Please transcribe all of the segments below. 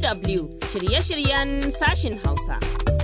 DW shirye-shiryen sashin Hausa.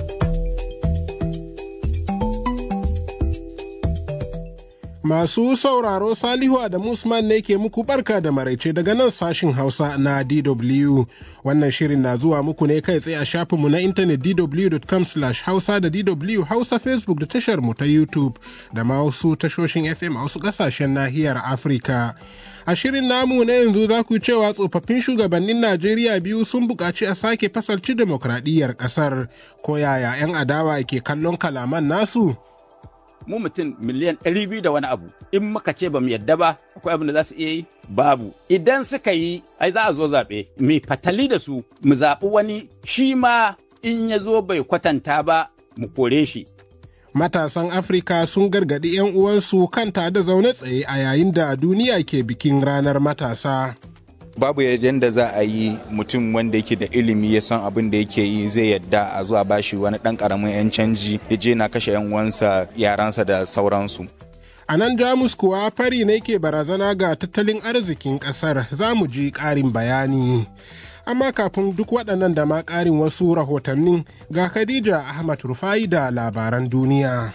Masu sauraro Salihu Adamu Usman ne ke muku barka da maraice daga nan sashin Hausa na DW. Wannan shirin na zuwa muku ne kai tsaye a shafinmu na intanet dw.com hausa da DW Hausa Facebook da tashar mu ta YouTube da ma wasu tashoshin FM a wasu kasashen nahiyar Afirka. A shirin namu na yanzu za ku cewa tsofaffin shugabannin Najeriya biyu sun buƙaci a sake fasalci demokradiyyar ƙasar. Ko yaya 'yan adawa ke kallon kalaman nasu? mu mutum miliyan ɗari biyu da wani abu in muka ce ba mu yadda ba akwai abin da za su iya yi babu idan suka yi ai za a zo zaɓe mai fatali da su mu zaɓi wani shi ma in ya zo bai kwatanta ba mu kore shi Matasan Afirka sun gargaɗi 'yan uwansu kan da zaune tsaye a yayin da duniya ke bikin ranar matasa. babu yadda za a yi mutum wanda yake da ilimi ya san abin da yake yi zai yadda a zuwa bashi wani dan karamin yan canji ya je na kashe yan uwansa yaransa da sauransu A nan Jamus kuwa fari ne ke barazana ga tattalin arzikin ƙasar za mu ji ƙarin bayani. Amma kafin duk waɗannan da ma ƙarin wasu rahotannin ga Khadija Ahmad Rufai da labaran duniya.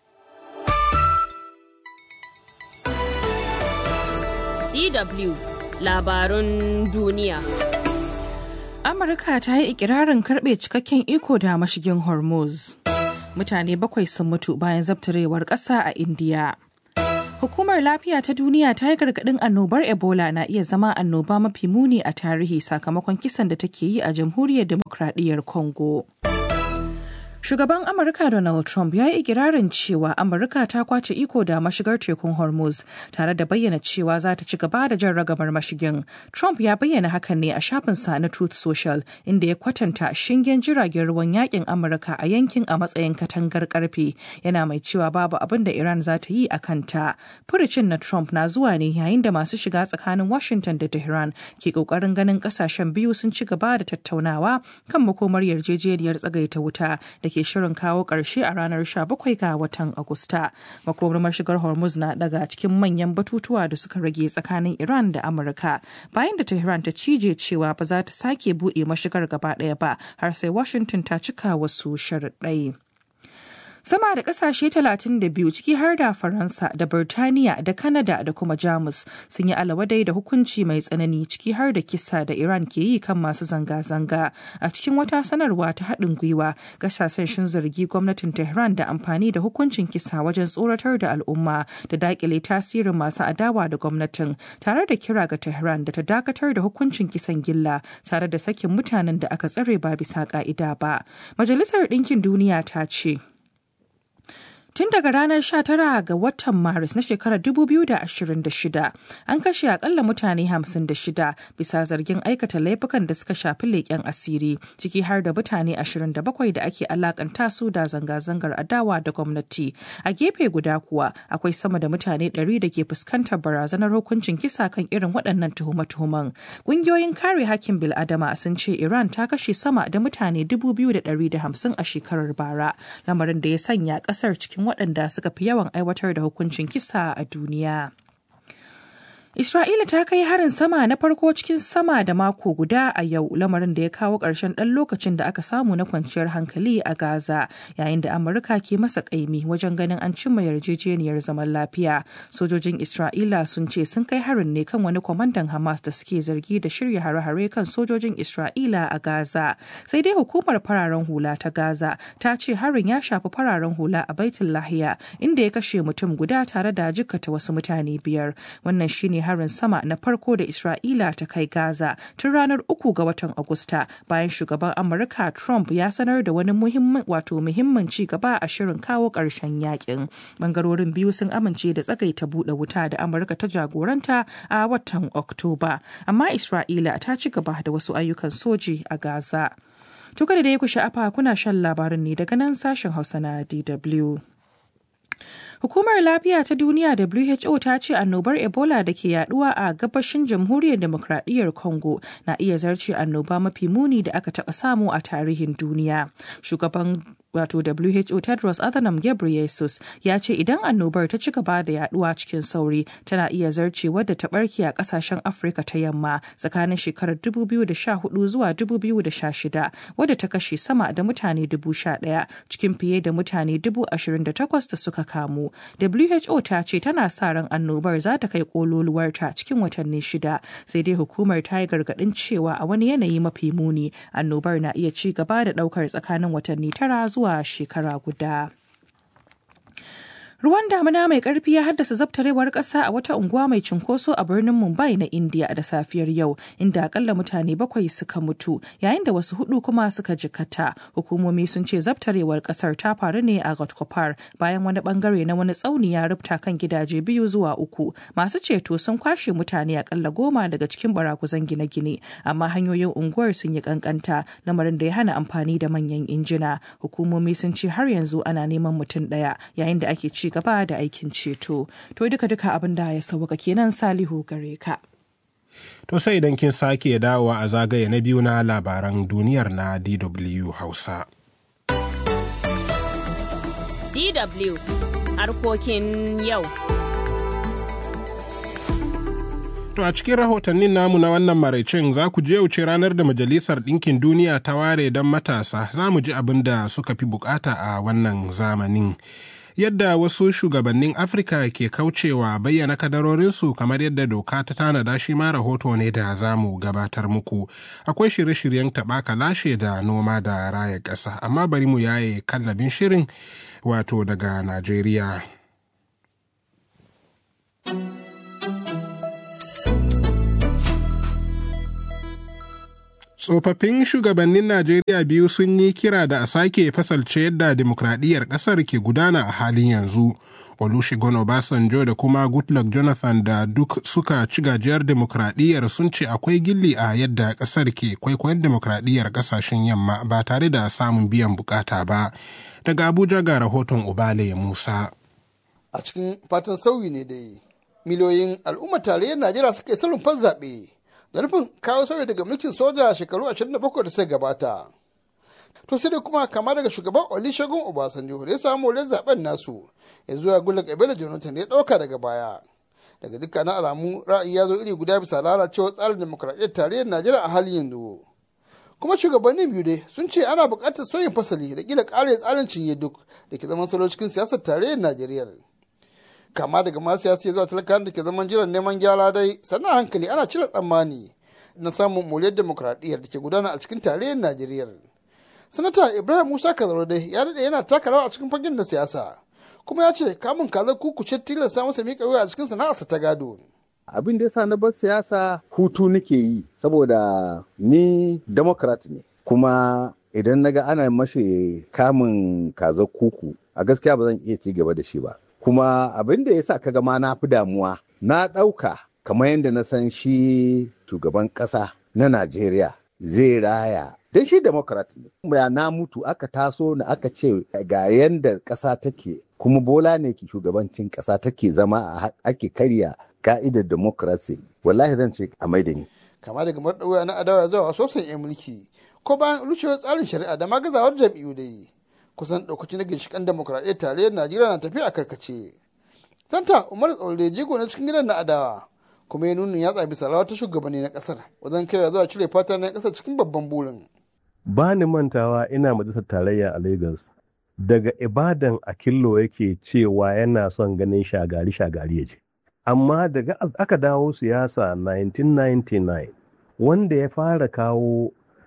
DW labarun duniya. Amurka ta yi ikirarin karɓe cikakken iko da mashigin Hormuz. Mutane bakwai sun mutu bayan zabtarewar ƙasa a Indiya. Hukumar Lafiya ta Duniya ta yi gargaɗin annobar Ebola na iya zama annoba mafi muni a tarihi sakamakon kisan da take yi a Jamhuriyar Demokradiyyar Congo. Shugaban Amurka Donald Trump ya yi ikirarin cewa Amurka ta kwace iko da mashigar tekun Hormuz tare da bayyana cewa za ta ci gaba da jan ragamar mashigin. Trump ya bayyana hakan ne a shafinsa na Truth Social inda ya kwatanta shingen jiragen ruwan yakin Amurka a yankin a matsayin katangar karfe yana mai cewa babu abin da Iran za ta yi a kanta. Furucin na Trump na zuwa ne yayin da masu shiga tsakanin Washington da Tehran ke kokarin ganin kasashen biyu sun ci gaba da tattaunawa kan makomar yarjejeniyar tsagaita wuta da ke shirin kawo ƙarshe a ranar 17 ga watan Agusta. Makomar mashigar Hormuz na daga cikin manyan batutuwa da suka rage tsakanin Iran da Amurka. Bayan da Tehran ta cije cewa ba za ta sake buɗe mashigar gaba ɗaya ba har sai Washington ta cika wasu sharaɗai. Sama da kasashe 32 ciki har da Faransa da Birtaniya da Kanada da kuma Jamus sun yi alawadai da hukunci mai tsanani ciki har da kisa da Iran ke yi kan masu zanga-zanga. A cikin wata sanarwa ta haɗin gwiwa, kasashen sun zargi gwamnatin Tehran da amfani da hukuncin kisa wajen tsoratar da al'umma da dakile tasirin masu adawa da gwamnatin tare da kira ga Tehran da ta dakatar da hukuncin kisan gilla tare da sakin mutanen da aka tsare ba bisa ka'ida ba. Majalisar Ɗinkin Duniya ta ce Tun daga ranar 19 ga watan Maris na shekarar 2026 an kashe akalla mutane 56 bisa zargin aikata laifukan da suka shafi leƙen asiri ciki har da mutane 27 da ake alakanta su da zanga-zangar adawa da gwamnati. A gefe guda kuwa akwai sama da mutane 100 da ke fuskantar barazanar hukuncin kisa kan irin waɗannan tuhume-tuhumen. Ƙungiyoyin kare hakkin bil'adama sun ce Iran ta kashe sama da mutane 2,150 a shekarar bara, lamarin da ya sanya ƙasar cikin waɗanda suka fi yawan aiwatar da hukuncin kisa a duniya. Isra'ila ta kai harin sama na farko cikin sama da mako guda a yau lamarin da ya kawo ƙarshen ɗan lokacin da aka samu na kwanciyar hankali a Gaza yayin da Amurka ke masa ƙaimi wajen ganin an cimma yarjejeniyar zaman lafiya. Sojojin Isra'ila sun ce sun kai harin ne kan wani kwamandan Hamas da suke zargi da shirya hare-hare kan sojojin Isra'ila a Gaza. Sai dai hukumar fararen hula ta Gaza ta ce harin ya shafi fararen hula a Baitul Lahiya inda ya kashe mutum guda tare da jikkata wasu mutane biyar. Wannan shine harin sama na farko da Isra'ila ta kai Gaza tun ranar uku ga watan Agusta bayan shugaban Amurka Trump ya sanar da wani muhimmin wato muhimmin ci gaba a shirin kawo ƙarshen yakin. Bangarorin biyu sun amince da tsagaita buɗe wuta da Amurka ta jagoranta a watan Oktoba, amma Isra'ila ta ci gaba da wasu ayyukan soji a Gaza. Tuka da dai ku sha'afa kuna shan labarin ne daga nan sashen Hausa na DW. Hukumar Lafiya ta Duniya WHO ta ce annobar Ebola da ke yaduwa a gabashin Jamhuriyar Demokradiyyar Congo na iya zarce annoba mafi muni da aka taɓa samu a tarihin duniya. Shugaban wato WHO Tedros Adhanom Ghebreyesus ya ce idan annobar ta ci gaba da yaduwa cikin sauri tana iya zarce wadda ta barke a kasashen Afirka ta yamma tsakanin shekarar 2014 zuwa 2016 wadda ta kashe sama da mutane 11,000 cikin fiye da mutane 28,000 da suka kamu. WHO ta ce tana sa ran annobar za ta kai kololuwarta cikin watanni shida sai dai hukumar ta yi gargadin cewa a wani yanayi mafi muni annobar na iya ci gaba da daukar tsakanin watanni tara zuwa shekara guda. Ruwan damina mai karfi ya haddasa zabtarewar ƙasa a wata unguwa mai cunkoso a birnin Mumbai na India da safiyar yau, inda akalla mutane bakwai suka mutu, yayin da wasu hudu kuma suka jikata. Hukumomi sun ce zabtarewar ƙasar ta faru ne a Ghatkopar bayan wani bangare na wani tsauni ya rubta kan gidaje biyu zuwa uku. Masu ceto sun kwashe mutane akalla goma daga cikin barakuzan gine-gine, amma hanyoyin unguwar sun yi kankanta, lamarin da ya hana amfani da manyan injina. Hukumomi sun ce har yanzu ana neman mutum ɗaya, yayin da ake ci gaba da aikin ceto. To duka duka abin da ya sauka kenan Salihu gare ka. To sai idan kin sake dawowa a zagaye na biyu na labaran duniyar na DW Hausa. DW harkokin yau. To a cikin rahotannin namu na wannan maraicin za ku je wuce ranar da Majalisar Ɗinkin Duniya ta ware don matasa za mu ji abin da suka fi bukata a wannan zamanin. yadda wasu shugabannin afirka ke kaucewa bayyana kadarorinsu kamar yadda doka ta tanada shi ma rahoto ne da za mu gabatar muku akwai shirye-shiryen taɓa lashe da noma da raya ƙasa amma bari mu yaye kallabin shirin wato daga najeriya tsofaffin shugabannin najeriya biyu sun yi kira da a sake fasalce yadda demokradiyyar ƙasar ke gudana a halin yanzu olusegun obasanjo da kuma goodluck jonathan da duk suka ci gajiyar demokradiyyar sun ce akwai gilli a yadda ƙasar ke kwaikwayon demokradiyyar ƙasashen yamma ba tare da samun biyan bukata ba daga abuja ga rahoton ubale musa a cikin fatan sauyi ne dai miliyoyin al'ummar tarayyar najeriya suka yi salon zaɓe da nufin kawo sauyi daga mulkin soja shekaru 27 da suka gabata. To sai dai kuma kama daga shugaban Olusegun Obasanjo da ya samu wurin zaben nasu ya zuwa Goodluck Ebele Jonathan ya dauka daga baya. Daga dukkanin alamu ra'ayi ya zo iri guda bisa lalacewar tsarin demokuraɗiyyar tarayyar Najeriya a halin yanzu. Kuma shugabannin biyu dai sun ce ana buƙatar sauyin fasali da kila ƙara tsarin cinye duk da ke zaman salo cikin siyasar tarayyar Najeriya. kama daga masu siyasa zuwa talakan da ke zaman jiran neman gyara dai sannan hankali ana cire tsammani na samun muliyar demokradiyyar da ke gudana a cikin tarayyar najeriya sanata ibrahim musa kazaro dai ya daɗe yana taka rawa a cikin fagen na siyasa kuma ya ce kamun kazar kukuce tilasta masa miƙa wuya a cikin sana'arsa ta gado abin da yasa na bar siyasa hutu nake yi saboda ni democrat ne kuma idan naga ana mashi kamun kazar kuku a gaskiya ba zan iya ci gaba da shi ba kuma abin da ya sa kaga ma na fi damuwa na ɗauka kamar yadda na san shi shugaban ƙasa na Najeriya zai raya don shi democrat ne ya na mutu aka taso na aka ce ga yadda ƙasa take kuma bola ne ki shugabancin ƙasa take zama ake karya ka'idar democracy wallahi zan ce a maida ni kama daga marɗauya na adawa zuwa sosan 'yan mulki ko bayan rushewar tsarin shari'a da magazawar jam'iyyu dai kusan ɗaukacin na ginshiƙan demokuraɗiyyar tarayyar najeriya na tafiya a karkace santa umar tsaure jigo na cikin gidan na adawa kuma ya nuna yatsa bisa rawa ta shugabanni na ƙasar wajen kaiwa zuwa cire fata na ƙasar cikin babban burin. ba ni mantawa ina majalisar tarayya a lagos daga ibadan a killo yake cewa yana son ganin shagari shagari ya je amma daga aka dawo siyasa 1999 wanda ya fara kawo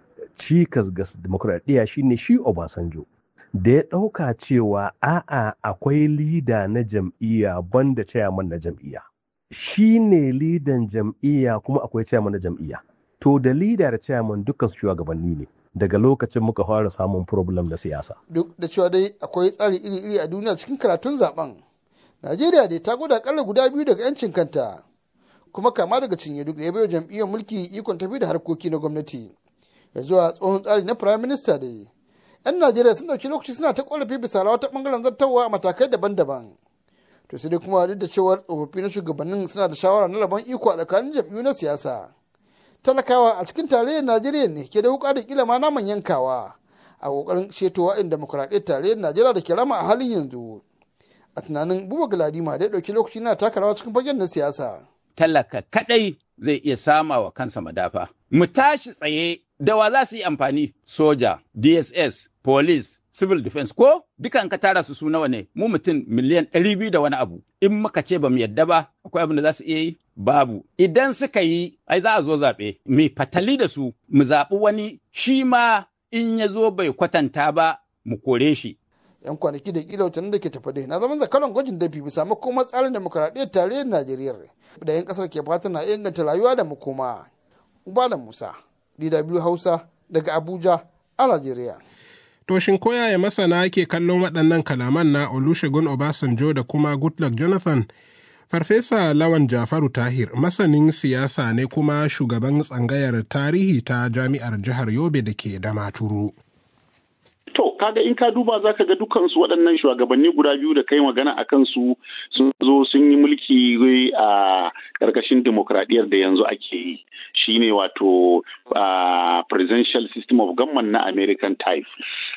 cikas ga demokuraɗiyya shine shi obasanjo da ya ɗauka cewa a'a akwai lida na jam'iyya banda chairman na jam'iyya shi ne lidan jam'iyya kuma akwai chairman na jam'iyya to da lida da chairman dukkan su shugabanni ne daga lokacin muka fara samun problem da siyasa duk da cewa dai akwai tsari iri-iri a duniya cikin karatun zaben najeriya dai ta gwada akalla guda biyu daga yancin kanta kuma kama daga cinye duk da ya bayo jam'iyyar mulki ikon tafi da harkoki na gwamnati ya zuwa tsohon tsari na prime minister da 'yan najeriya sun dauki lokaci suna ta korafi bisa rawa ta bangaren zartarwa a matakai daban-daban to sai dai kuma duk da cewar tsofaffi na shugabannin suna da shawara na rabon iko a tsakanin jam'iyyu na siyasa talakawa a cikin tarayyar najeriya ne ke da wuka da kila ma naman yankawa a kokarin ceto wa'in demokuraɗiyyar tarayyar najeriya da ke rama a halin yanzu a tunanin buba galadima da ya ɗauki lokaci na taka rawa cikin fagen na siyasa talaka kadai zai iya sama wa kansa madafa. Mu tashi tsaye da wa za su yi amfani soja, DSS, police, civil defense ko dukan ka tara su su nawa ne mu mutum miliyan ɗari biyu da wani abu in muka ce ba mu yadda ba akwai abin da za su iya yi babu idan suka yi ai za a zo zaɓe mu fatali da su mu zaɓi wani shi ma in ya zo bai kwatanta ba mu kore shi yan kwanaki da kila watannin da ke tafa dai na zaman zakaran gwajin dafi bisa makoma tsarin demokuraɗiyyar tarayyar najeriya da yan kasar ke fatan na inganta rayuwa da makoma ubalan musa dw hausa daga abuja a najeriya To shin koyaya masana ke kallon waɗannan kalaman na Olusegun Obasanjo da kuma Goodluck Jonathan? Farfesa Lawan Jafaru Tahir masanin siyasa ne kuma shugaban tsangayar tarihi ta jami'ar jihar Yobe da ke Damaturu. To, kaga in ka duba za ka ga dukansu waɗannan shugabanni guda biyu da kai magana a kansu sun zo sun yi mulki a ƙarƙashin demokradiyyar da yanzu ake yi. Shi ne wato presidential system of government na American type.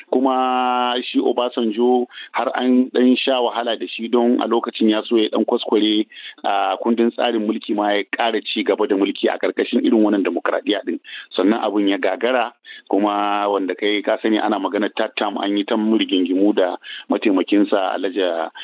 Kuma shi Obasanjo har an ɗan sha wahala da shi don a lokacin ya so ya ɗan kwaskware a kundin tsarin mulki ma ya ƙara ci gaba da mulki a ƙarƙashin irin wannan demokradiyya ɗin. Sannan abin ya gagara kuma wanda kai ka sani ana magana tattam an yi ta rigingimu da mataimakinsa alhaji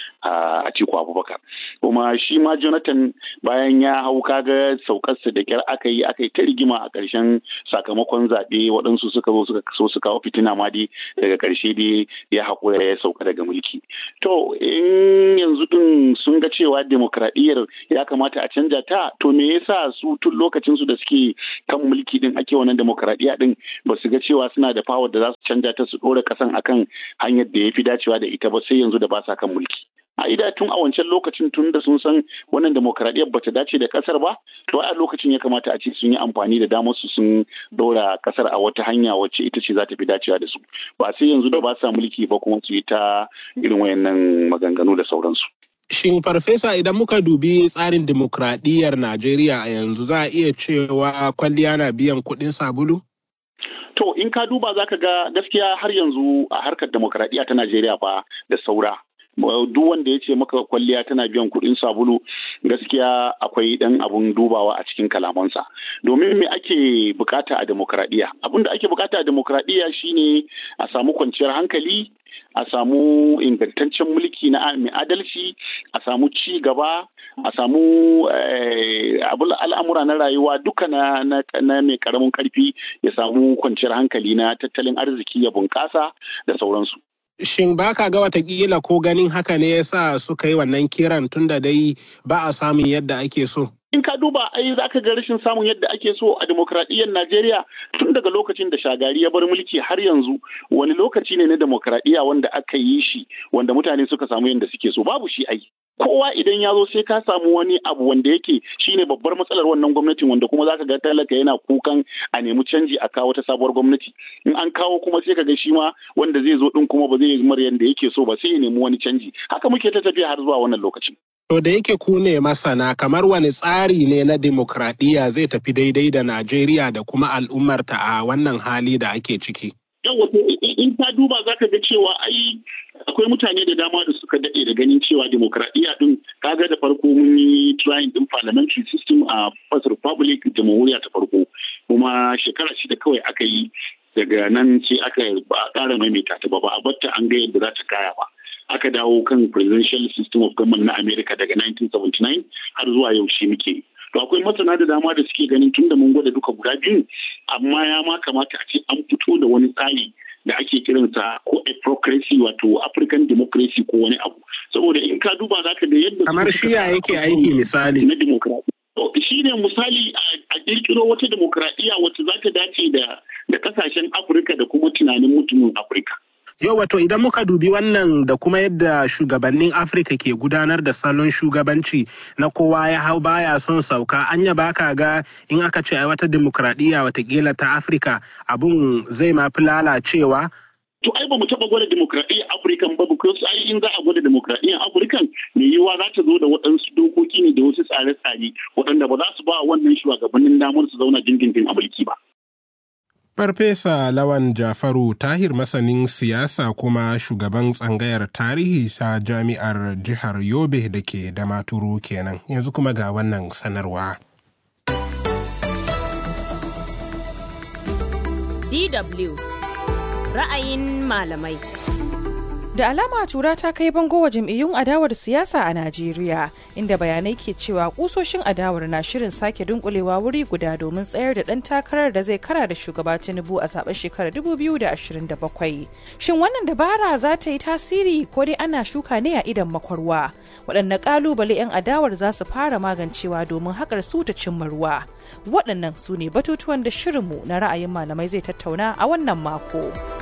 a Atiku Abubakar. Kuma shi ma Jonathan bayan ya hau kaga saukarsa da kyar aka yi aka yi ta rigima a ƙarshen sakamakon zaɓe waɗansu suka zo suka so su kawo fitina ma dai daga ƙarshe dai ya haƙura ya sauka daga mulki. To in yanzu ɗin sun ga cewa demokradiyyar ya kamata a canja ta to me yasa su tun lokacin su da suke kan mulki din ake wannan demokradiyya din ba su ga cewa suna da power da za su canja ta su ɗora ƙasan akan hanyar da ya fi dacewa da ita ba sai yanzu da ba sa kan mulki. a ida tun a wancan lokacin tun da sun san wannan demokradiyyar bata dace da kasar ba to a lokacin ya kamata a ce sun yi amfani da damar su sun dora kasar a wata hanya wacce ita ce za ta fi dacewa da su ba sai yanzu da ba sa mulki ba kuma su yi ta irin wayannan maganganu da sauransu Shin farfesa idan muka dubi tsarin demokradiyyar Najeriya a yanzu za a iya cewa kwalliya na biyan kuɗin sabulu? To in ka duba za ka ga gaskiya har yanzu a harkar demokradiyya ta Najeriya fa da saura. duk wanda ya ce maka kwalliya tana biyan kuɗin sabulu gaskiya akwai ɗan abun dubawa a cikin kalamansa domin me ake bukata a demokradiyya abin da ake bukata a demokradiyya shine a samu kwanciyar hankali a samu ingantaccen mulki na mai adalci a samu ci gaba a samu al'amura na rayuwa duka na mai karamin karfi ya samu kwanciyar hankali na tattalin arziki ya bunƙasa da sauransu Shin ba ka ga watakila ko ganin haka ne ya sa suka yi wannan kiran tun da dai ba a samun yadda ake so? In ka duba ai za ka ga rashin samun yadda ake so a demokradiyyar Najeriya tun daga lokacin da shagari ya bar mulki har yanzu wani lokaci ne na demokradiyya wanda aka yi shi wanda mutane suka samu yadda suke so babu shi ai. kowa idan ya zo sai ka samu wani abu wanda yake shine babbar matsalar wannan gwamnatin wanda kuma zaka ga talaka yana kukan a nemi canji a kawo ta sabuwar gwamnati in an kawo kuma sai ka ga shi ma wanda zai zo din kuma ba zai yi mar yanda yake so ba sai ya nemi wani canji haka muke ta tafiya har zuwa wannan lokacin To da yake ku ne masana kamar wani tsari ne na demokradiyya zai tafi daidai da Najeriya da kuma al'ummarta a wannan hali da ake ciki. Yawwa in ka duba za ka ga cewa ai akwai mutane da dama da suka daɗe da ganin cewa demokradiyya din kaga da farko mun yi trying din parliamentary system a first republic jamhuriya ta farko kuma shekara shida kawai aka yi daga nan ce aka ba a ƙara maimaita ta ba ba a batta an ga yadda za ta kaya ba aka dawo kan presidential system of government na america daga 1979 har zuwa yaushe muke to akwai masana da dama da suke ganin tun da mun gwada duka guda biyu amma ya ma kamata a ce an fito da wani tsari da ake kiransa ko aprocracy wato african democracy ko wani abu saboda in ka duba za ka ga yadda kamar shiya yake aiki misali na demokradiyya shi ne misali a kirkiro wata demokradiyya wacce za ta dace da da kasashen afirka da kuma tunanin mutumin afirka Yau wato idan muka dubi wannan da kuma yadda shugabannin Afirka ke gudanar da salon shugabanci na kowa ya hau baya son sauka anya baka ga in aka ce ai wata demokradiyya watakila ta Afirka abun zai ma fi lalacewa To ai ba mu taɓa gwada demokradiyyar Afirkan ba because ai in za a gwada demokradiyyar Afirkan mai yiwuwa za ta zo da waɗansu dokoki ne da wasu tsare-tsare waɗanda ba za su ba wannan shugabannin damar su zauna dindindin a mulki ba. Farfesa Lawan Jafaru Tahir masanin siyasa kuma shugaban tsangayar tarihi ta jami'ar jihar Yobe da ke da maturu kenan. Yanzu kuma ga wannan sanarwa. DW ra'ayin malamai. Da alama tura ta kai bango wa jam'iyyun adawar siyasa a Najeriya, inda bayanai ke cewa kusoshin adawar na shirin sake dunkulewa wuri guda domin tsayar da ɗan takarar da zai kara da shugaba Tinubu a zaben shekarar 2027. Shin wannan dabara za ta yi tasiri ko dai ana shuka ne a idan makwarwa? Waɗanne ƙalubale 'yan adawar za su fara magancewa domin haƙar su ta cimma ruwa? Waɗannan su ne batutuwan da shirinmu na ra'ayin malamai zai tattauna a wannan mako.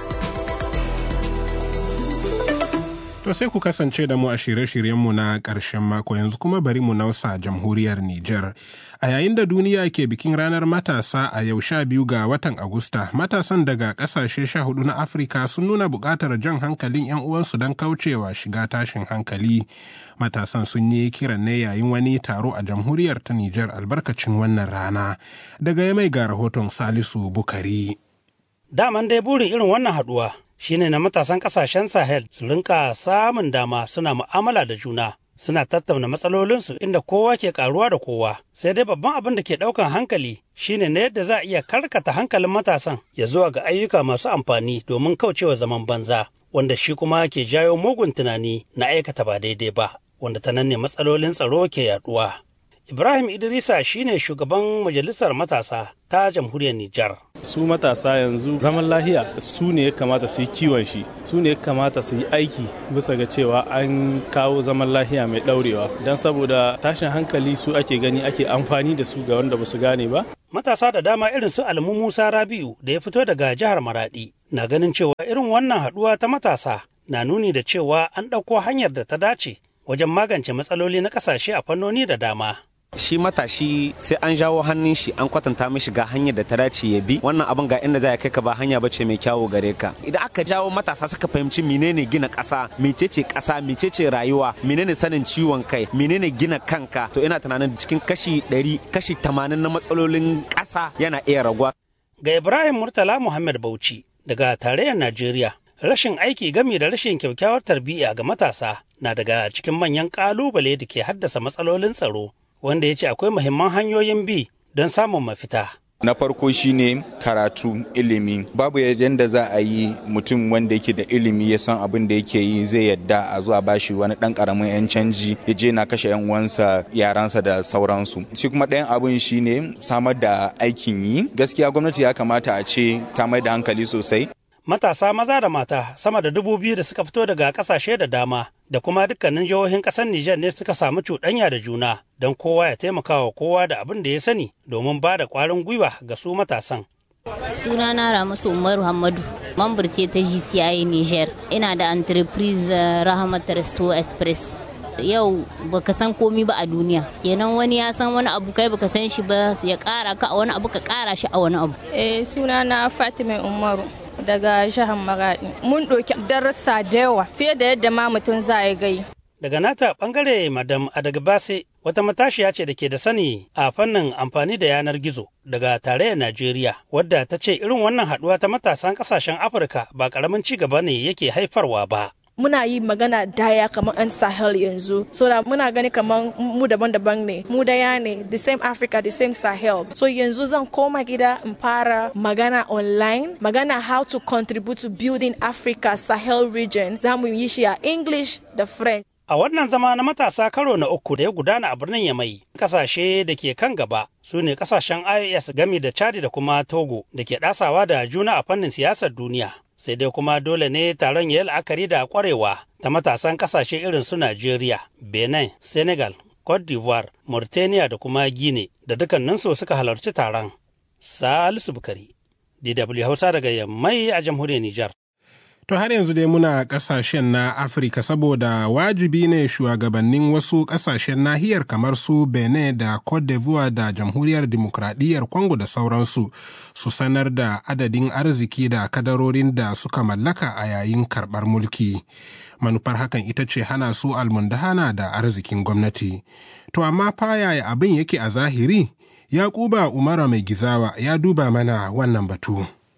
To sai ku kasance da mu a shirye-shiryenmu na ƙarshen mako yanzu kuma bari mu nausa jamhuriyar Nijar. A yayin da duniya ke bikin ranar matasa a yau sha biyu ga watan Agusta, matasan daga ƙasashe sha hudu na Afirka sun nuna buƙatar jan hankalin 'yan uwansu don kaucewa shiga tashin hankali. Matasan sun yi kiran ne yayin wani taro a jamhuriyar ta Nijar albarkacin wannan rana. Daga ya mai ga rahoton Salisu Bukari. Daman dai burin irin wannan haɗuwa shine na matasan kasashen sahel su rinka samun dama suna mu'amala da juna suna tattauna matsalolinsu inda kowa ke karuwa da kowa sai dai babban abin da ke daukan hankali shine na yadda za a iya karkata hankalin matasan ya zuwa ga ayyuka masu amfani domin kaucewa zaman banza wanda shi kuma ke jawo mugun tunani na aikata ba daidai ba wanda ta nan ne matsalolin tsaro ke yaduwa Ibrahim Idrisa shine shugaban majalisar matasa ta jamhuriyar Nijar. Su matasa yanzu zaman lahiya su ne ya kamata su yi kiwon shi, su ne ya kamata su yi aiki bisa ga cewa an kawo zaman lahiya mai ɗaurewa. Don saboda tashin hankali su ake gani ake amfani da su ga wanda ba su gane ba. Matasa da dama irin su Almu Musa Rabiu da ya fito daga jihar Maradi na ganin cewa irin wannan haɗuwa ta matasa na nuni da cewa an ɗauko hanyar da ta dace wajen magance matsaloli na ƙasashe a fannoni da dama. shi matashi sai an jawo hannun shi an kwatanta mishi ga hanyar da ta dace ya bi wannan abin ga inda za kai ka ba hanya bace mai kyawu gare ka idan aka jawo matasa suka fahimci menene gina ƙasa mecece ƙasa mecece rayuwa menene sanin ciwon kai menene gina kanka to ina tunanin cikin kashi 100 kashi 80 na matsalolin ƙasa yana iya raguwa ga Ibrahim Murtala Muhammad Bauchi daga tarayyar Najeriya rashin aiki gami da rashin kyakkyawar tarbiyya ga matasa na daga cikin manyan ƙalubale da ke haddasa matsalolin tsaro wanda ya ce akwai muhimman hanyoyin bi don samun mafita. na farko shine karatu ilimi babu yadda za a yi mutum wanda yake da ilimi ya san abin da yake yi zai yadda a zuwa bashi wani dan karamin yan canji ya je na kashe yan uwansa yaransa da sauransu shi kuma ɗayan abin shine samar da aikin yi gaskiya gwamnati ya kamata a ce ta mai da hankali sosai matasa maza da mata sama da dubu biyu da suka fito daga kasashe da dama da kuma dukkanin jihohin ƙasar Nijar ne suka samu cuɗanya da juna don kowa ya taimaka wa kowa da abin da ya sani domin ba da ƙwarin gwiwa ga su matasan. Sunana Ramatu Umaru Hamadu, mambar ce ta GCI Niger. Ina da entreprise Rahmat Resto Express. Yau baka san komi ba a duniya. Kenan wani ya san wani abu kai baka san shi ba ya kara ka a wani abu ka kara shi a wani abu. Eh sunana Fatima Umaru. daga jihar Maradi. Mun ɗauki darasa da yawa fiye da yadda ma mutum za ya gai. Daga nata bangare Madam Adagbase wata matashiya ce da ke da sani a fannin amfani da yanar gizo daga tarayyar Najeriya wadda ta ce irin wannan haɗuwa ta matasan ƙasashen Afirka ba ƙaramin ci gaba ne yake haifarwa ba. muna yi magana daya kamar an sahel yanzu so da muna gani kamar mu daban-daban ne mu daya ne the same africa the same sahel so yanzu zan koma gida in fara magana online magana how to contribute to building africa sahel region za mu yi shi a english da french A wannan zama na matasa karo na uku da ya gudana a birnin Yamai, kasashe da ke kan gaba su ne kasashen IAS gami da Chad da kuma Togo da ke ɗasawa da juna a fannin siyasar duniya. sai dai kuma dole ne taron ya yi la'akari da kwarewa ta matasan kasashe irin su Najeriya, Benin, Senegal, Cote d'Ivoire, Mauritania da kuma Guinea da dukkaninsu suka halarci taron. Salisu Bukari, DW Hausa daga Yammai a jamhuriyar Nijar. To har yanzu dai muna kasashen na Afirka saboda wajibi ne shugabannin wasu kasashen nahiyar kamar su Benin da Cote d'Ivoire da Jamhuriyar Dimokuraɗiyyar Congo da sauransu su sanar da adadin arziki da kadarorin da suka mallaka a yayin karɓar mulki. Manufar hakan ita ce hana su almundahana da arzikin gwamnati. To amma fa yaya abin yake a zahiri? Yakuba Umara mai gizawa ya duba mana wannan batu.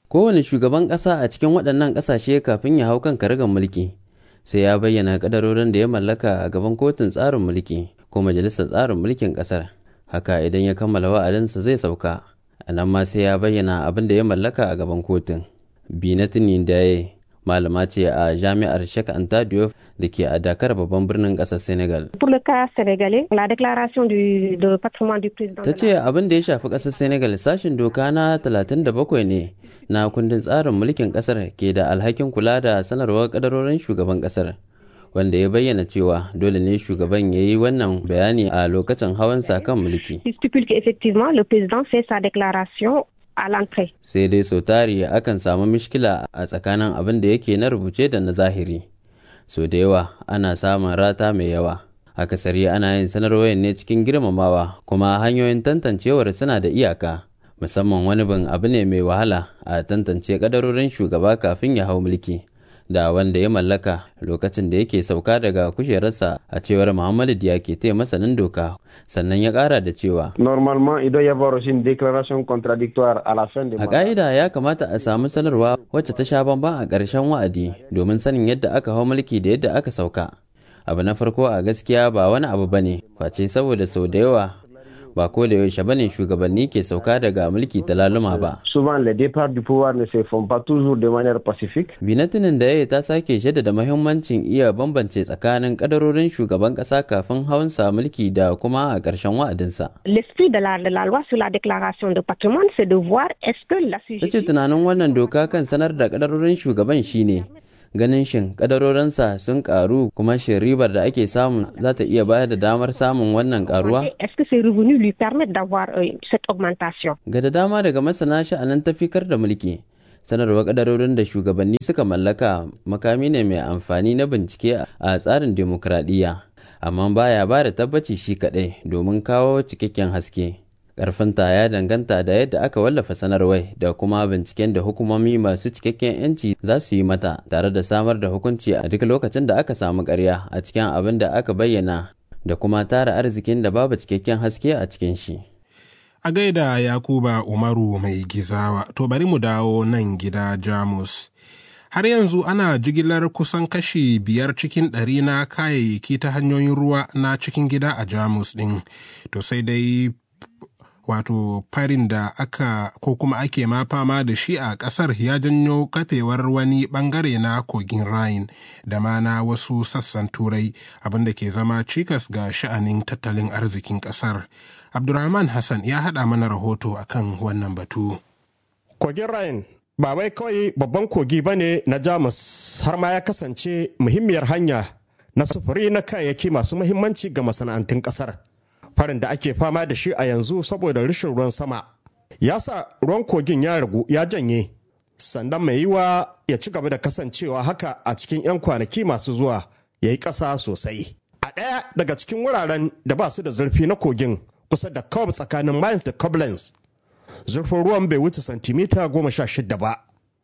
Kowane shugaban ƙasa a cikin waɗannan ƙasashe kafin ya hau kan karagar mulki sai ya bayyana kadarorin da ya mallaka a gaban kotun tsarin mulki ko majalisar tsarin mulkin ƙasar. Haka idan ya kammala wa'adinsa zai sauka, a nan ma sai ya bayyana abin da ya mallaka a gaban kotun. Binatini Daye malama ce a jami'ar Sheikh Anta Diop da ke a Dakar babban birnin ƙasar Senegal. Pour le cas sénégalais, la déclaration du, de patrimoine du président. Ta ce abin da ya shafi ƙasar Senegal sashin doka na 37 ne na kundin tsarin mulkin ƙasar ke da alhakin kula da sanarwar kadarorin shugaban ƙasar. Wanda ya bayyana cewa dole ne shugaban ya yi wannan bayani a lokacin hawan kan mulki. Il stipule qu'effectivement le président fait sa déclaration a l'entrée. Sai dai sau tari akan samu mishkila a tsakanin abin da yake na rubuce da na zahiri. So da yawa ana samun rata mai yawa. Akasari ana yin sanarwar ne cikin girmamawa kuma hanyoyin tantancewar suna da iyaka. Musamman wani bin abu ne mai wahala a tantance kadarorin shugaba kafin ya hau mulki. da wanda ya mallaka lokacin da yake sauka daga kujerarsa a cewar Muhammadu Diake te masanin doka sannan ya kara da cewa Normalement, il doit y avoir aussi une déclaration contradictoire à la fin du a ƙa'ida ya kamata a samu sanarwa wacce ta sha bamban a ƙarshen wa'adi domin sanin yadda aka hau mulki da yadda aka sauka abu na farko a gaskiya ba wani abu bane face saboda sau da yawa ba ko da yaushe bane shugabanni ke sauka daga mulki ta laluma ba. Souvent les départs du pouvoir ne se font pas toujours de manière pacifique. Binatinin da ya ta sake jaddada mahimmancin iya bambance tsakanin kadarorin shugaban kasa kafin hawansa mulki da kuma a ƙarshen wa'adinsa. L'esprit de la, de la loi sur la déclaration de patrimoine c'est de voir est-ce que la Ta ce tunanin wannan doka kan sanar da kadarorin shugaban shine ganin shin kadarorinsa sun karu kuma shin ribar da ake samu za ta iya bayar da damar samun wannan karuwa? Est-ce que ces revenus lui permettent d'avoir euh, cette augmentation? Ga da dama daga masana sha'anin tafikar da mulki, sanarwar kadarorin da shugabanni suka mallaka makami ne mai amfani na bincike a tsarin demokradiyya, amma baya ba da tabbaci shi kaɗai domin kawo cikakken haske. Ƙarfinta ya danganta da yadda aka wallafa sanarwar da kuma binciken da hukumomi masu cikakken 'yanci za su yi mata tare da samar da hukunci a duk lokacin da aka samu ƙarya a cikin abin da aka bayyana da kuma tara arzikin da babu cikakken haske a cikin shi. A gaida Yakuba Umaru mai gizawa, to bari mu dawo nan gida Jamus. Har yanzu ana jigilar kusan kashi biyar cikin ɗari na kayayyaki ta hanyoyin ruwa na cikin gida a Jamus ɗin. To sai dai wato farin da aka ko kuma ake ma fama da shi a ƙasar ya janyo kafewar wani ɓangare na kogin Rhine da ma na wasu sassan turai abinda ke zama cikas ga sha'anin tattalin arzikin ƙasar. Abdurrahman Hassan ya haɗa mana rahoto akan wannan batu. Kogin Rhine ba wai kawai babban kogi ba ne na Jamus har ma ya kasance muhimmiyar hanya na sufuri na kayayyaki masu muhimmanci ga masana'antun ƙasar. farin da ake fama da shi a yanzu saboda rashin ruwan sama ya sa ruwan kogin ya ragu ya janye sannan mai yiwa ya ci gaba da kasancewa haka a cikin 'yan kwanaki masu zuwa ya yi ƙasa sosai a ɗaya daga cikin wuraren da ba su da zurfi na kogin kusa da Cobb tsakanin Mainz da Koblenz zurfin ruwan bai wuce santimita goma sha shida ba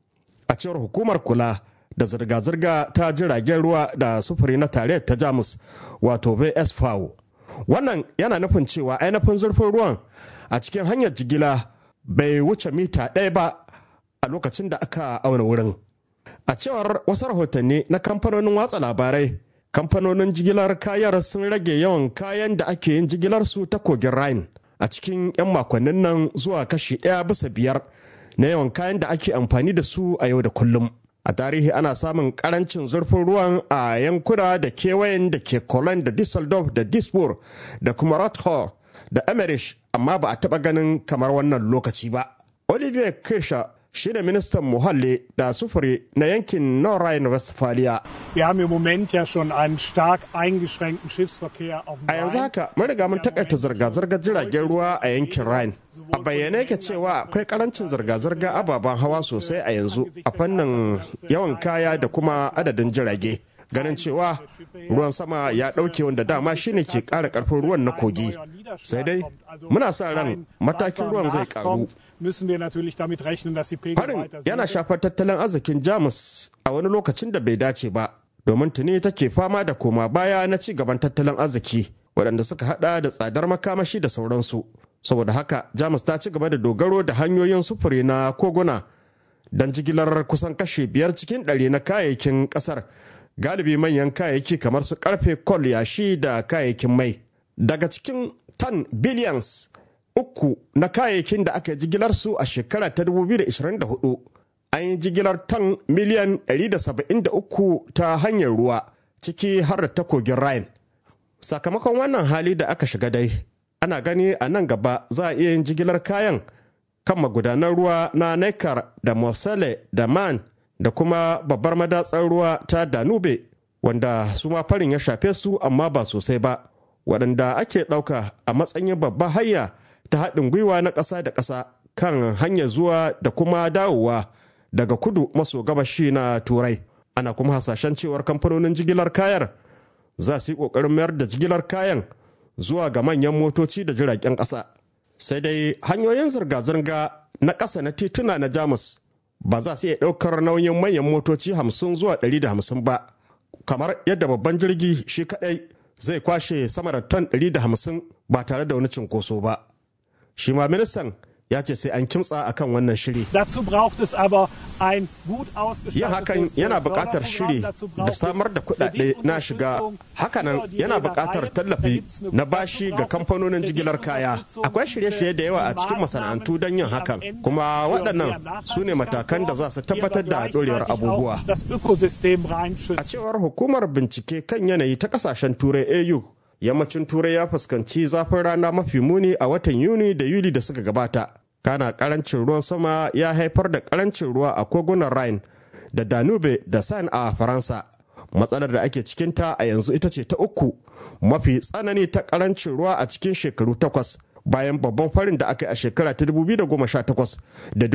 a cewar hukumar kula da zirga-zirga ta jiragen ruwa da sufuri na tarayyar ta jamus wato vsv wannan yana nufin cewa ainihin zurfin ruwan a cikin hanyar jigila bai wuce mita ɗaya ba a lokacin da aka auna wurin a cewar wasu rahotanni na kamfanonin watsa labarai kamfanonin jigilar kayar sun rage yawan kayan da ake yin jigilar su ta kogin rhine a cikin 'yan makonnin nan zuwa kashi ɗaya bisa biyar na yawan kayan da ake amfani da su a yau da kullum a tarihi ana samun karancin zurfin ruwan a yankuna da kewayen da ke Cologne da Düsseldorf da Duisburg da kuma Rothor da Emmerich amma ba a taba ganin kamar wannan lokaci ba. Olivier Kirscher shi ne ministan muhalli da sufuri na yankin Nordrhein-Westphalia. Wir haben im Moment ja schon einen stark eingeschränkten Schiffsverkehr auf dem A yanzu haka mun riga mun takaita zirga-zirgar jiragen ruwa a yankin Rhine. A bayyane yake cewa akwai karancin zirga-zirga ababen hawa sosai a yanzu a fannin yawan kaya da kuma adadin jirage. Ganin cewa ruwan sama ya ɗauke wanda dama shine ke ƙara ƙarfin ruwan na kogi. Sai dai muna sa ran matakin ruwan zai ƙaru. müssen wir natürlich damit rechnen, dass die Pegel Harin weiter yana shafar tattalin arzikin Jamus a wani lokacin da bai dace ba, domin tuni take fama da koma baya na ci gaban tattalin arziki waɗanda suka hada da tsadar makamashi da sauransu. Saboda haka Jamus ta ci gaba da dogaro da hanyoyin sufuri na koguna don jigilar kusan kashe biyar cikin ɗari na kayayyakin ƙasar galibi manyan kayayyaki kamar su karfe kol yashi da kayayyakin mai daga cikin tan billions uku na kayayyakin da aka yi jigilar su a shekara ta 2024 an yi jigilar tan miliyan 173 ta hanyar ruwa ciki har da ta kogin rhine sakamakon wannan hali da aka shiga dai ana gani a nan gaba za a iya yin jigilar kayan kan magudanan ruwa na Neckar da Mosele da Man da kuma babbar madatsar ruwa ta Danube wanda su ma farin ya shafe su amma ba sosai ba waɗanda ake ɗauka a matsayin babbar hayya ta haɗin gwiwa na ƙasa da ƙasa kan hanyar zuwa da kuma dawowa daga kudu maso gabashi na turai ana kuma hasashen cewar kamfanonin jigilar kayar za su yi ƙoƙarin mayar da jigilar kayan zuwa ga manyan motoci da jiragen ƙasa sai dai hanyoyin zirga-zirga na ƙasa na tituna na jamus ba za su iya ɗaukar nauyin manyan motoci hamsin zuwa ɗari da hamsin ba kamar yadda babban jirgi shi kaɗai zai kwashe sama da ton ɗari da hamsin ba tare da wani cinkoso ba shi ma ministan ya ce sai an kimtsa akan wannan shiri. Dazu braucht es aber ein gut Yin hakan yana buƙatar shiri da samar da kuɗaɗe na shiga. Hakanan yana buƙatar tallafi na bashi ga kamfanonin jigilar kaya. Akwai shirye-shirye da yawa a cikin masana'antu don yin hakan, kuma waɗannan su ne matakan da za su tabbatar da ɗorewar abubuwa. A cewar hukumar bincike kan yanayi ta ƙasashen Turai AU yammacin turai ya fuskanci zafin rana mafi muni a watan yuni da yuli da suka gabata kana karancin ruwan sama ya haifar da karancin ruwa a kogunan rhine da danube da san a faransa matsalar da ake cikinta a yanzu ita ce ta uku mafi tsanani ta karancin ruwa a cikin shekaru takwas bayan babban farin da aka yi a shekara ta 2018 da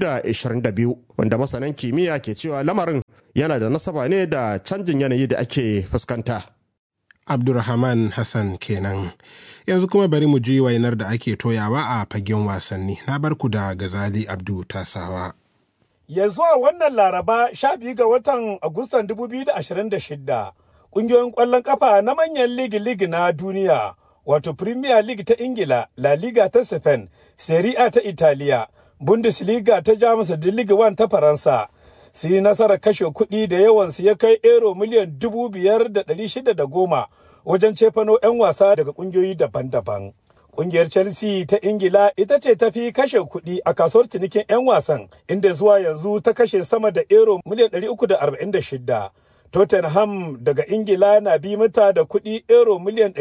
2022 wanda masanan kimiyya ke cewa lamarin yana da nasaba ne da canjin yanayi da ake fuskanta. Abdulrahman Hassan kenan. Yanzu kuma bari mu ji wainar da ake toyawa a fagen wasanni. Na barku da Gazali Abdu Tasawa. Yanzu a wannan Laraba 12 ga watan Agustan 2026, ƙungiyoyin ƙwallon ƙafa na manyan ligi-ligi na duniya, wato Premier League ta Ingila, La Liga ta Spain, Serie A ta Italiya, Bundesliga ta Jamus da Ligue 1 ta Faransa. su yi nasarar kashe kuɗi da yawansu ya kai ero miliyan dubu biyar da ɗari shida da goma wajen cefano 'yan wasa daga ƙungiyoyi daban-daban. Ƙungiyar Chelsea ta Ingila ita ce ta fi kashe kuɗi a kasuwar cinikin 'yan wasan inda zuwa yanzu ta kashe sama da ero miliyan ɗari uku da arba'in da shida. Tottenham daga Ingila na bi mata da kuɗi euro miliyan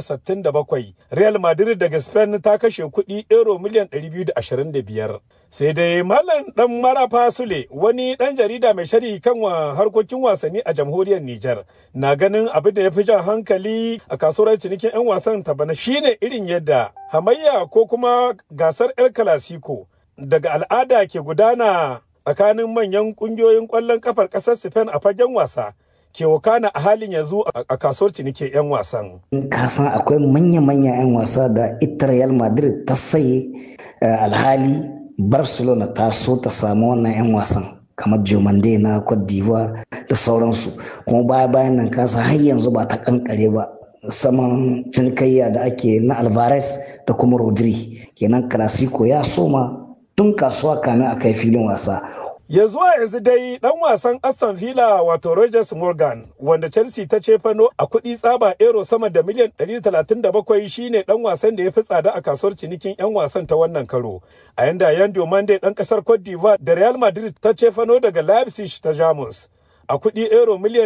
267. Real Madrid daga Spain ta kashe kuɗi euro miliyan 225. Sai dai Malam ɗan Marafa Sule wani ɗan jarida mai shari kan harkokin wasanni a jamhuriyar Nijar na ganin abin da ya fi jan hankali a kasuwar cinikin 'yan wasan ta bana shine irin yadda hamayya ko kuma gasar El Clasico daga al'ada ke gudana tsakanin manyan kungiyoyin ƙwallon kafar ƙasar Spain a fagen wasa ke wakana a halin yanzu a kasuwar cinike 'yan wasan. kasan akwai manya-manya 'yan wasa da ita Real Madrid ta saye alhali Barcelona ta so ta samu wannan 'yan wasan kamar Jomande na Cote d'Ivoire da sauransu kuma baya bayan nan kasa har yanzu ba ta kankare ba saman cinikayya da ake na Alvarez da kuma Rodri kenan Clasico ya soma tun kasuwa kamin a kai filin wasa. Ya zuwa yanzu dai dan wasan Aston Villa wato Rogers Morgan wanda Chelsea ta cefano a kuɗi tsaba euro sama da miliyan 137 shine dan wasan da ya fi tsada a kasuwar cinikin 'yan wasan ta wannan karo. A yanda Yando Mande dan kasar Cote d'Ivoire da Real Madrid ta cefano daga Leipzig ta Jamus. A kuɗi euro miliyan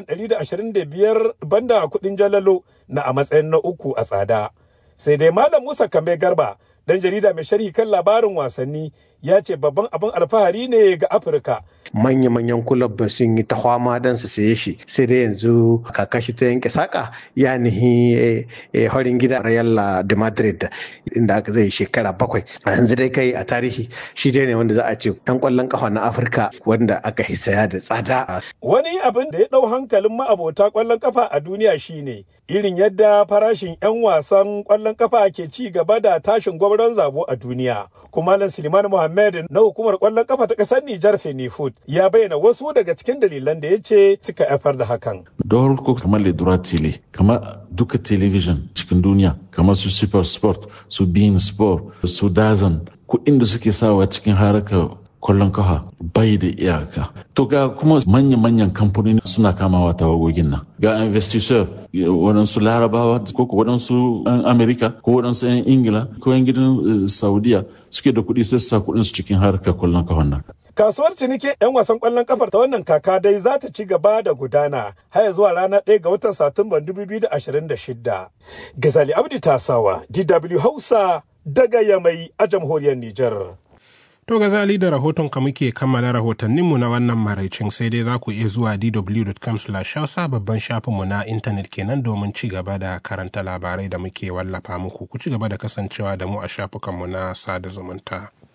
125 banda a kuɗin jalalo na a matsayin na uku a tsada. Sai dai Malam Musa Kambe Garba dan jarida mai sharhi kan labarin wasanni ya ce babban abin alfahari ne ga afirka manya-manyan kulab sun yi ta fama don su saye shi sai dai yanzu kakashi ta yanke saka ya nihi horin gida real de madrid inda aka zai shekara bakwai a yanzu dai kai a tarihi shi dai ne wanda za a ce dan kwallon kafa na afirka wanda aka hisaya da tsada wani abin da ya dau hankalin ma'abota kwallon kafa a duniya shine irin yadda farashin 'yan wasan kwallon kafa ke ci gaba da tashin gwamnan zabo a duniya kuma Malam Suleiman Muhammad na hukumar kwallon kafa ta kasar Nijar Fenifood ya bayyana wasu daga cikin dalilan da ya ce suka haifar da hakan. Don ko kamar Ledura Tele, kamar duka television cikin duniya, kamar su Super Sport, su Bein Sport, su Dazan, kuɗin da suke sawa cikin harkar kwallon kafa bai da iyaka to ga kuma manya-manyan kamfanoni suna kamawa tawagogin nan ga investisseur waɗansu larabawa ko waɗansu 'yan amerika ko waɗansu 'yan ingila ko 'yan gidan saudiya suke da kuɗi sai su sa kuɗin su cikin harkar kwallon kafan nan Kasuwar ciniki 'yan wasan ƙwallon kafar ta wannan kaka dai za ta ci gaba da gudana har zuwa ranar 1 ga watan Satumban 2026. Gazali Abdi Tasawa, DW Hausa daga Yamai a jamhuriyar Nijar. To gazali da rahoton ka muke kammala rahotanninmu na wannan maraicin sai dai za ku iya zuwa dw.com hausa babban shafinmu na intanet kenan domin ci gaba da karanta labarai da muke wallafa muku ku ci gaba da kasancewa da mu a shafukanmu na sada zumunta.